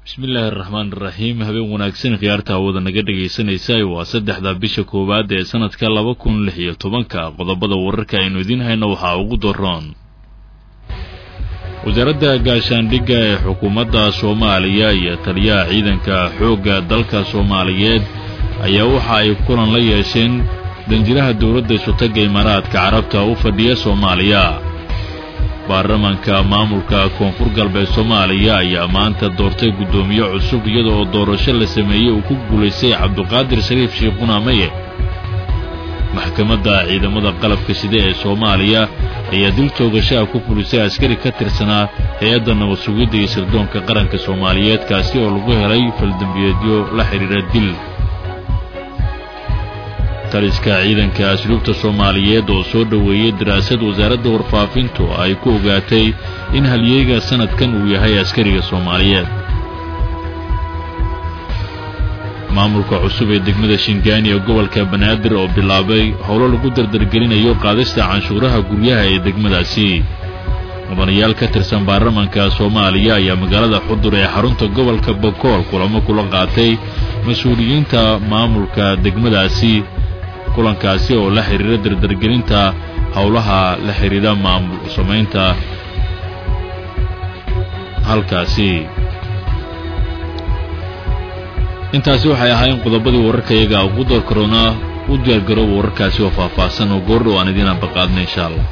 bismillaahi araxmaan iraxiim habeen wanaagsan khiyaarta hawada naga dhegaysanaysa waa saddexda bisha koowaad ee sanadka laba kun lix iyo tobanka qodobada wararka aynu idiin hayno waxaa ugu daroon wasaaradda gaashaandhigga ee xukuumadda soomaaliya iyo taliyaha ciidanka xoogga dalka soomaaliyeed ayaa waxa ay kulan la yeesheen danjiraha dowladda isutagga imaaraadka carabta u fadhiya soomaaliya baarlamaanka maamulka koonfur galbeed soomaaliya ayaa maanta doortay guddoomiye cusub iyada oo doorasho la sameeyey uu ku guulaystay cabduqaadir shariif shiikhunamaye maxkamadda ciidamada qalabka sida ee soomaaliya ayaa dil toogashaha ku fulisay askari ka tirsanaa hay-adda nabad sugidda iyo sirdoonka qaranka soomaaliyeed kaasi oo lagu helay faldembiyeedyo la xidhiidha dil taliska ciidanka asluubta soomaaliyeed oo soo dhoweeyey daraasad wasaaradda warfaafintu ay ku ogaatay in halyeeyga sanadkan uu yahay askariga soomaaliyeed maamulka cusub ee degmada shingaani ee gobolka banaadir oo bilaabay howlo lagu dardargelinayo qaadista canshuuraha guryaha ee degmadaasi mudanayaal ka tirsan baarlamaanka soomaaliya ayaa magaalada xudur ee xarunta gobolka bokool kulamo kula qaatay mas-uuliyiinta maamulka degmadaasi kulankaasi oo la xidhiira dardargelinta howlaha la xidhiidha maamul samaynta halkaasi intaasi waxay ahaayeen qodobadii wararka iyaga ugu door karoona u diyaargarooba wararkaasi oo faahfaahsan oo goordhow aan idiin ambaqaadna insha allah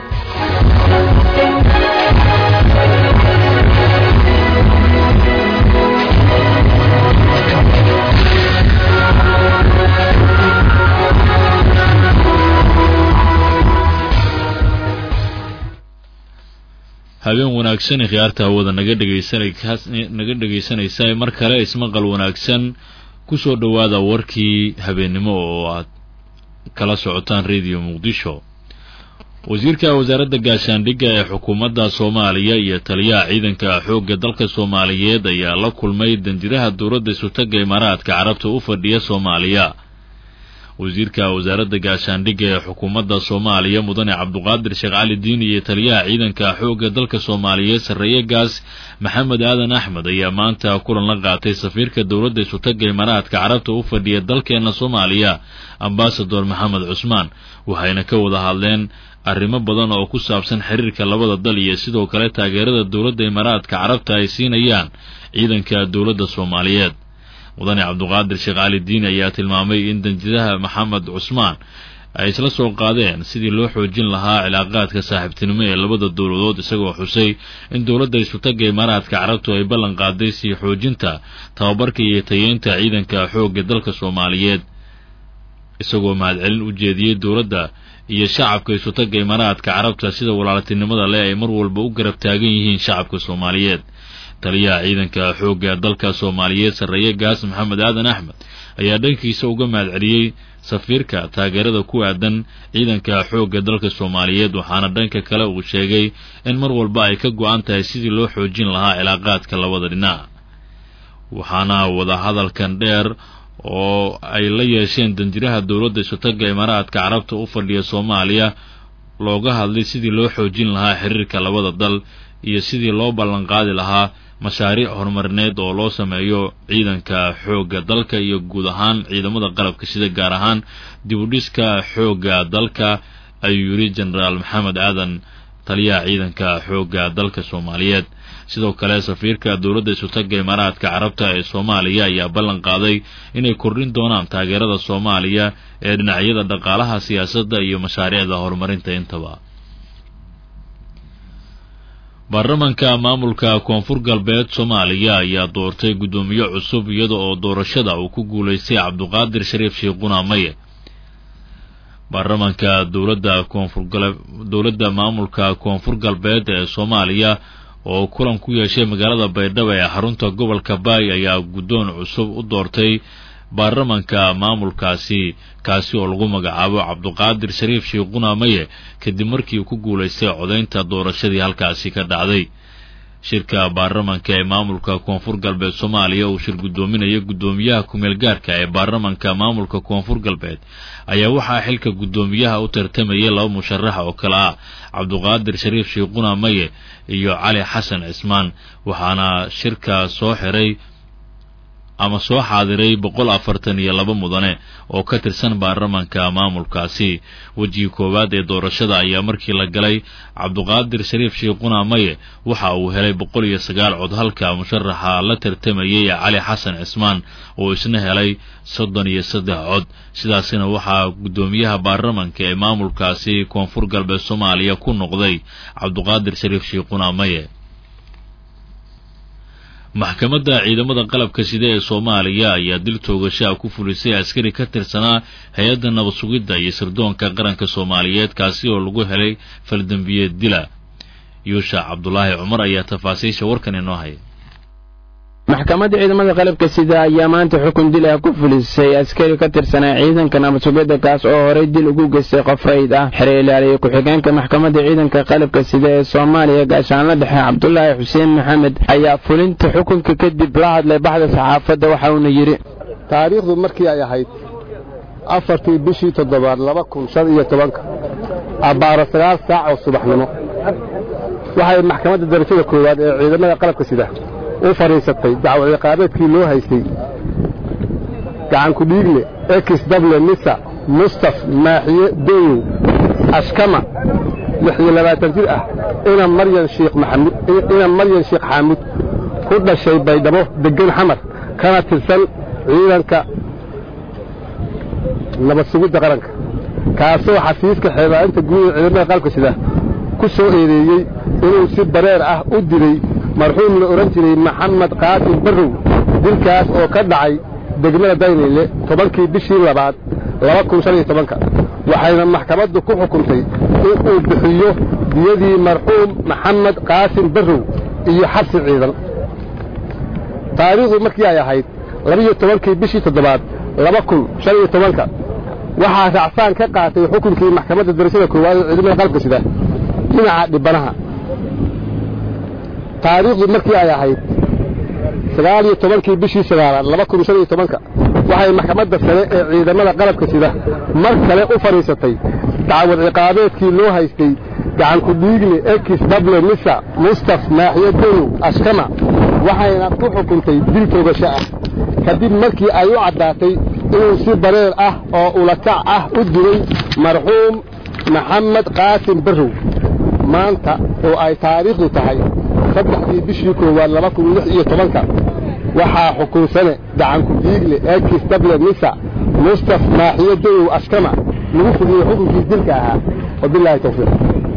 habeen wanaagsan khiyaarta hawada naga dhegaysannaga dhegaysanaysa mar kale ismaqal wanaagsan ku soo dhowaada warkii habeennimo oo aad kala socotaan rediyo muqdisho wasiirka wasaaradda gaashaandhigga ee xukuumadda soomaaliya iyo taliyaha ciidanka xoogga dalka soomaaliyeed ayaa la kulmay danjiraha dowladda isutagga imaaraadka carabta u fadhiya soomaaliya wasiirka wasaaradda gaashaandhigga ee xukuumadda soomaaliya mudane cabduqaadir sheekh cali diin iyo taliyaha ciidanka xoogga dalka soomaaliyeed sarreeye gaas maxamed aadan axmed ayaa maanta kulan la qaatay safiirka dowladda isutagga imaaraadka carabta u fadhiya dalkeena soomaaliya ambasador maxamed cusmaan waxayna ka wada hadleen arrimo badan oo ku saabsan xiriirka labada dal iyo sidoo kale taageerada dowladda imaaraadka carabta ay siinayaan ciidanka dowladda soomaaliyeed mudane cabduqaadir sheekh cali diin ayaa tilmaamay in danjiraha maxamed cusmaan ay isla soo qaadeen sidii loo xoojin lahaa cilaaqaadka saaxiibtinimo ee labada dowladood isagoo xusay in dowladda isutagga imaaraadka carabtu ay ballan qaaday sii xoojinta tababarka iyo tayeynta ciidanka xoogga dalka soomaaliyeed isagoo mahadcelin u jeediyey dowladda iyo shacabka isutagga imaaraadka carabta sida walaaltinimada leh ay mar walba u garab taagan yihiin shacabka soomaaliyeed taliyaha ciidanka xoogga dalka soomaaliyeed sarreeye gaas maxamed aadan axmed ayaa dhankiisa uga mahadceliyey safiirka taageerada ku aadan ciidanka xoogga dalka soomaaliyeed waxaana dhanka kale uu sheegay in mar walba ay ka go-an tahay sidii loo xoojin lahaa cilaaqaadka labada dhinac waxaana wadahadalkan dheer oo ay la yeesheen danjiraha dowladda isutagga imaaraadka carabta u fadhiya soomaaliya looga hadlay sidii loo xoojin lahaa xiriirka labada dal iyo sidii loo ballanqaadi lahaa mashaariic horumarineed oo loo sameeyo ciidanka xoogga dalka iyo guud ahaan ciidamada qalabka sida gaar ahaan dibudhiska xoogga dalka ayuu yidhi jenaraal maxamed aadan taliyaha ciidanka xoogga dalka soomaaliyeed sidoo kale safiirka dowladda isutagga imaaraadka carabta ee soomaaliya ayaa ballan qaaday inay kordhin doonaan taageerada soomaaliya ee dhinacyada dhaqaalaha siyaasadda iyo mashaariicda horumarinta intaba baarlamaanka maamulka koonfur galbeed soomaaliya ayaa doortay guddoomiye cusub iyada oo doorashada uu ku guulaystay cabduqaadir shariif shiikhuna maye baarlamaanka dowladda koonfur dowladda maamulka koonfur galbeed ee soomaaliya oo kulan ku yeeshay magaalada baydhabo ee xarunta gobolka baay ayaa guddoon cusub u doortay baarlamanka maamulkaasi kaasi oo lagu magacaabo cabduqaadir shariif shiikhuna maye kadib markii uu ku guulaystay codaynta doorashadii halkaasi ka dhacday shirka baarlamanka ee maamulka koonfur galbeed soomaaliya uu shir guddoominaya guddoomiyaha kumeel gaarka ee baarlamanka maamulka koonfur galbeed ayaa waxaa xilka guddoomiyaha u tartamayay laba musharaxa oo kale ah cabduqaadir shariif shiiquna maye iyo cali xasan cismaan waxaana shirka soo xiray ama soo xaadiray boqol afartan iyo laba mudane oo ka tirsan baarlamanka maamulkaasi wejigii koowaad ee doorashada ayaa markii la galay cabduqaadir shariif shiiquna maye waxa uu helay boqol iyo sagaal cod halka musharaxa la tartamayay cali xasan cismaan oo isna helay soddon iyo saddex cod sidaasina waxaa guddoomiyaha baarlamanka ee maamulkaasi koonfur galbeed soomaaliya ku noqday cabduqaadir shariif shiiquna maye maxkamadda ciidamada qalabka sida ee soomaaliya ayaa dil toogashaa ku fulisay askari ka tirsanaa hay-adda nabad sugidda iyo sirdoonka qaranka soomaaliyeed kaasi oo lagu helay faldembiyeed dila yuusha cabdulaahi cumar ayaa tafaasiisha warkan inoo haya maxkamadda ciidamada qalabka sida ayaa maanta xukun dil ah ku fulisay askari ka tirsanaa ciidanka nabadsugidda kaas oo horay dil ugu geystay qof rayd ah xere ilaaliye ku-xigeenka maxkamadda ciidanka qalabka sida ee soomaaliya gaashaanla dhexe cabdulaahi xuseen maxamed ayaa fulinta xukunka kadib la hadlay baxda saxaafadda waxa uuna yidhi taariikhdu markii ay ahayd afartii bishii toddobaad laba kun shan iyo tobanka abbaaro sagaal saac oo subaxnimo waxay maxkamadda darajada koowaad ee ciidamada qalabka sida u fadhiisatay dacwo ciqaabeedkii loo haystay gacanku dhiigle ekis dable nisa mustaf maaxiye doyow ashkama lix iyo labaatan jir ah ina maryan shiikh maxamud ina maryan sheekh xaamud ku dhashay baydhabo deggan xamar kana tirsan ciidanka nabad sugidda qaranka kaasoo xafiiska xeebaainta guuda ciidamada qalabka sida ku soo eedeeyey inuu si bareer ah u dilay marxuum la odhan jiray maxamed qaasim barrow dilkaas oo ka dhacay degmada daynayle tobankii bishii labaad laba kun shan iyo tobanka waxayna maxkamaddu ku xukuntay in uu bixiyo diyadii marxuum maxamed qaasim barrow iyo xabsi ciidan taariikhdu markii ay ahayd labiiyo tobankii bishii toddobaad laba kun shan iyo tobanka waxaa raacsaan ka qaatay xukunkii maxkamadda darashada koowaad ee ciidamada qalabka sida dhinaca dhibanaha taariikhdu markii ay ahayd sagaal iyo tobankii bishii sagaalaad laba kun shan iyo tobanka waxay maxkamadda sare ee ciidamada qalabka sida mar kale u fadhiisatay dacwad ciqaabeedkii loo haystay gacanku dhiigle ekis dable nisa mustaf maaxiye doyow ashkama waxayna ku xukuntay dil toogasho ah kadib markii ay u caddaatay inuu si bareer ah oo ulakac ah u dilay marxuum maxamed qaasim barrow maanta oo ay taariikhdu tahay saddexdii bishii koowaad laba kun lix iyo tobanka waxaa xukunsane gacanku dhiigle ekis dable nisa mustaf maaxiye doyow ashkama lagu fuliyey xukunkii dilka ahaa wabilaahi tawfiiq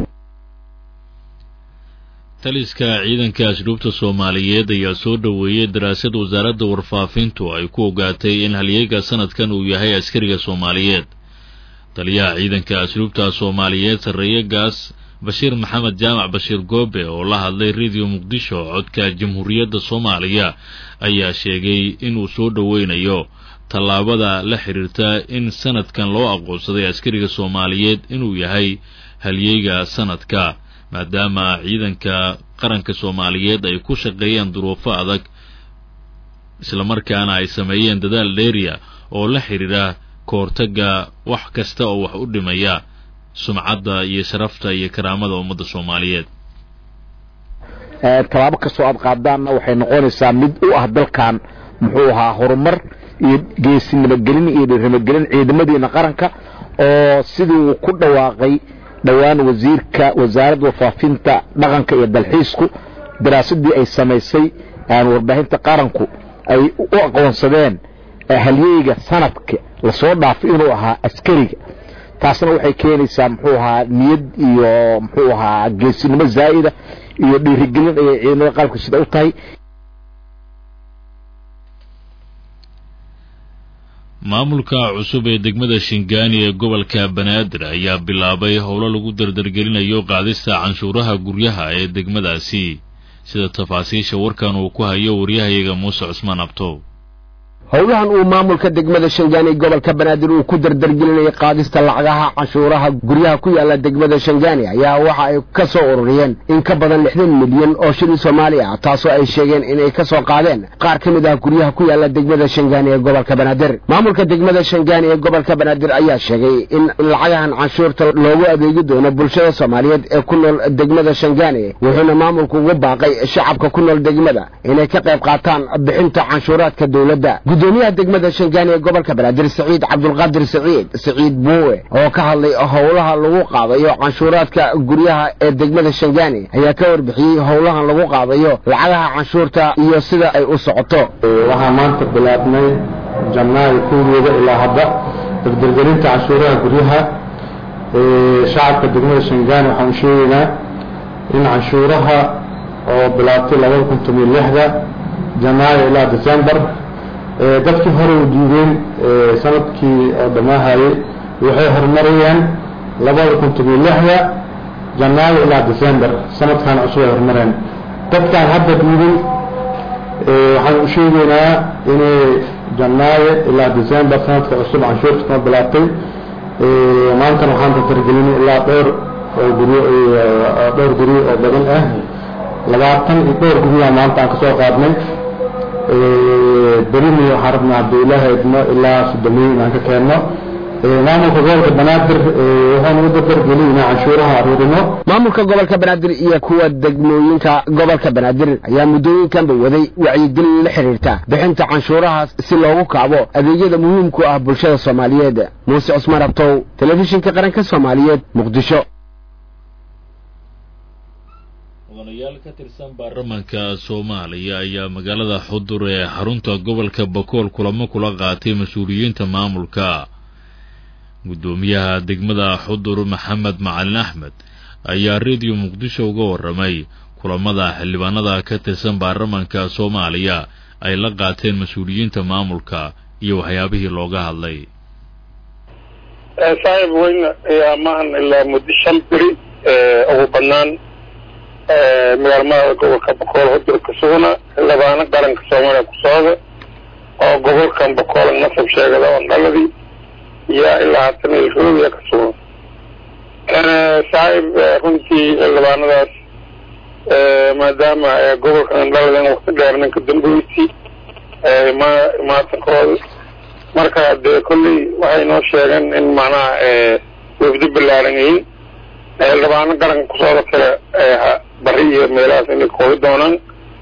taliska ciidanka asluubta soomaaliyeed ayaa soo dhoweeyey daraasad wasaaradda warfaafintu ay ku ogaatay in halyeega sanadkan uu yahay askariga soomaaliyeed taliyaha ciidanka asluubta soomaaliyeed sarreeye gaas bashiir maxamed jaamac bashiir goobe oo la hadlay rediyo muqdisho codka jamhuuriyadda soomaaliya ayaa sheegay inuu soo dhoweynayo tallaabada la xidhiirta in sanadkan loo aqoonsaday askariga soomaaliyeed inuu yahay halyeyga sanadka maadaama ciidanka qaranka soomaaliyeed ay ku shaqeeyeen duruufo adag islamarkaana ay sameeyeen dadaal dheeriya oo la xidhiira kahortagga wax kasta oo wax u dhimaya sumcadda iyo sharafta iyo karaamada ummadda soomaaliyeed tallaabo kastoo aad qaadaanna waxay noqonaysaa mid u ah dalkan muxuu ahaa horumar iyo geesinimagelin iyo dhirnimagelin ciidamadiina qaranka oo sidii uu ku dhawaaqay dhowaan wasiirka wasaaradda warfaafinta dhaqanka iyo dalxiisku daraasadii ay samaysay warbaahinta qaranku ay u aqoonsadeen halyeyga sanadka lasoo dhaafay inuu ahaa askariga taasna waxay keenaysaa muxuu ahaa niyad iyo muxuu ahaa geesinimo zaa'ida iyo dhiirigelin ayay ciidamada qalabka sida u tahay maamulka cusub ee degmada shingaani ee gobolka banaadir ayaa bilaabay howlo lagu dardargelinayo qaadista canshuuraha guryaha ee degmadaasi sida tafaasiisha warkan uu ku hayo waryahayaga muuse cusmaan abtow howlahan uu maamulka degmada shangaani gobolka banaadir uu ku dardargelinayay qaadista lacagaha canshuuraha guryaha ku yaala degmada shangaani ayaa waxa ay ka soo ururiyeen in ka badan lixdan milyan oo shilin soomaali ah taasoo ay sheegeen inay ka soo qaadeen qaar ka mid ah guryaha ku yaala degmada shangaani ee gobolka banaadir maamulka degmada shangaani ee gobolka banaadir ayaa sheegay in lacagahan canshuurta loogu adeegi doono bulshada soomaaliyeed ee ku nool degmada shangaani wuxuuna maamulku ugu baaqay shacabka ku nool degmada inay ka qayb qaataan bixinta canshuuraadka dowladda gudoomiyaha degmada shangaani ee gobolka banaadir saciid cabdulqaadir saciid saciid buuwe oo ka hadlay howlaha lagu qaadayo canshuuraadka guryaha ee degmada shangaani ayaa ka warbixiyey howlahan lagu qaadayo lacagaha canshuurta iyo sida ay u socoto waxaa maanta bilaabnay janaayo kowdeeda ilaa hadda dardargelinta canshuuraha guryaha shacabka degmada shangaani waxaan u sheegaynaa in canshuuraha oo bilaabtay labada kun tomiyo lixda janaayo ilaa december dadkii hore u diideen sanadkii oo dhammaahayey waxay horumarayeen labada kun tomiyo lixda janaayo ilaa december sanadkan cusub ay horumareen dadkaan hadda diiday waxaan u sheegaynaa inay janaayo ilaa december sanadka cusub canshuurta kama bilaabtay maantana waxaan dardargelinay ilaa dhowr oo guryo dhowr guryo oo badan ah labaatan iyo dhowr guryaha maanta aan kasoo qaadnay berina waxaan rabnaa haddii ilaahay idmo ilaa sodomiyo inaan ka keenno maamulka gobolka banaadir waxaanu u dardargelin inaan canshuuraha aruurino maamulka gobolka banaadir iyo kuwa degmooyinka gobolka banaadir ayaa muddooyinkanba waday wacyigelin la xidhiirta bixinta canshuurahaas si loogu kaabo adeegyada muhiimku ah bulshada soomaaliyeed muuse cusmaan abtow telefishinka qaranka soomaaliyeed muqdisho mudanayaal ka tirsan baarlamaanka soomaaliya ayaa magaalada xudur ee xarunta gobolka bakool kulamo kula qaatay mas-uuliyiinta maamulka guddoomiyaha degmada xudur maxamed macalin axmed ayaa rediyo muqdisho uga warramay kulamada xildhibaanada ka tirsan baarlamaanka soomaaliya ay la qaateen mas-uuliyiinta maamulka iyo waxyaabihii looga hadlay saaxiib weyn ayaa maahan ilaa muddo shan beri ugu badnaan magaalmada gobolka bakool xudur ka sugna xildhibaano qaranka soomaaliya ku socda oo gobolkan bakool nasab sheegada oo dhaladii yaa ilaa haatan ilroobiya ka sugan saaxiib runtii xildhibaanadaas maadaama gobolkan dhaladan wakti dheer ninka damboyti ma maatankooda marka dee kolley waxay noo sheegeen in macnaha wafdi ballaaran yihiin xildhibaano qaranka kusooda kale bari iyo meelahaas inay koobi doonaan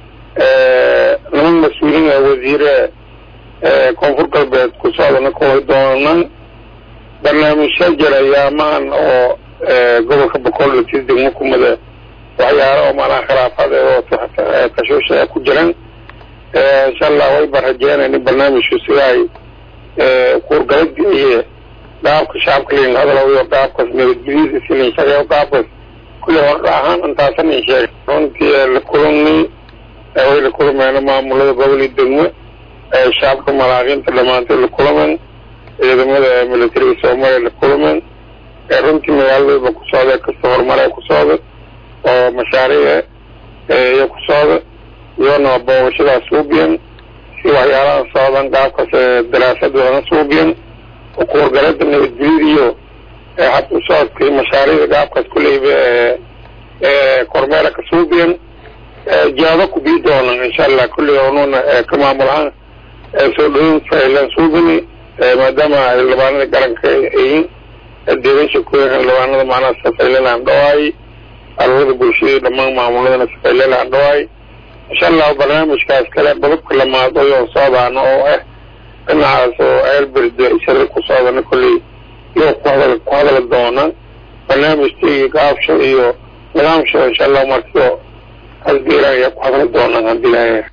niman mas-uuliin wasiire koonfur galbeed kusoodana koobi doonaan barnaamijya jira yaamahan oo gobolka bakool latiis degmo kumada waxyaala oo maanaha khilaafadeed oo tashuusha ku jiraan insha allah wayba rajeenayn in barnaamijku sida ay kuurgalada iyo qaabka shacabka lin hadalayo qaabkaas nabadgelyada silin shaqeeyo qaabkaas kulli hordha ahaan intaasan in sheegay runtii la kulannay way la kulmeen maamulada gobol iyo degmo shacabka malaaqiinta dhammaantood la kulmeen ciidamada militariga soomaaliya la kulmeen runtii magaaladaba ku socda kasta horumare ku socda oo mashaariic iyo ku socda iyona boogashadaas suubiyan si waxyaalaha socdan qaabkaas daraasadoodan suubiyan kuwargalada nabadgelyada iyo habka u socodka mashaariicda qaabkaas kuleyba kormeera ka suubiyan jaado ku bii doonan insha allah kulli onuuna ka maamul ahaan soo dhaweyn failan suubini maadaama xildhibaanada qaranka yihiin deegan shakooyin xildhibaanada macnaha safaylan aan dhawaay arurada bulshada dhammaan maamuladana safaylan aan dhawaay insha allah barnaamijkaas kale qodobka lamaad oo socdaana oo ah dhinacaas oo eelberde shari ku socdana kolley iyo ku hadal ku hadali doona barnaamijka iyo gaabsho iyo nidaamsho insha allah markio hasbiiran ayaa ku hadali doonaan haddii lahayaa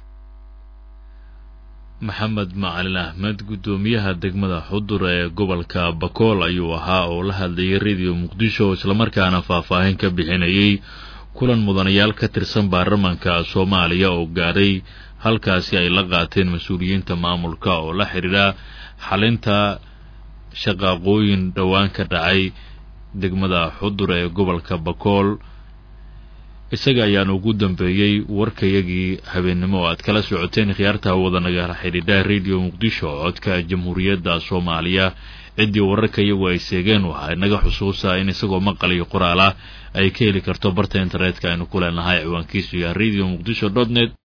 maxamed macalin axmed guddoomiyaha degmada xudur ee gobolka bakool ayuu ahaa oo la hadlayay rediyo muqdisho islamarkaana faahfaahin ka bixinayay kulan mudanayaal ka tirsan baarlamaanka soomaaliya oo gaadhay halkaasi ay la qaateen mas-uuliyiinta maamulka oo la xidhiidha xalinta shaqaaqooyin dhowaan ka dhacay degmada xudur ee gobolka bakool isaga ayaana ugu dambeeyey warkayagii habeennimo oo aad kala socoteen khiyaarta hawada nagala xidhiidha radio muqdisho codka jamhuuriyadda soomaaliya ciddii wararka iyagu ay seegeen waxaa inaga xusuusaa in isagoo maqal iyo qoraal ah ay ka heli karto barta internetka aynu ku leenahay ciwaankiisu yahay radio muqdisho dot net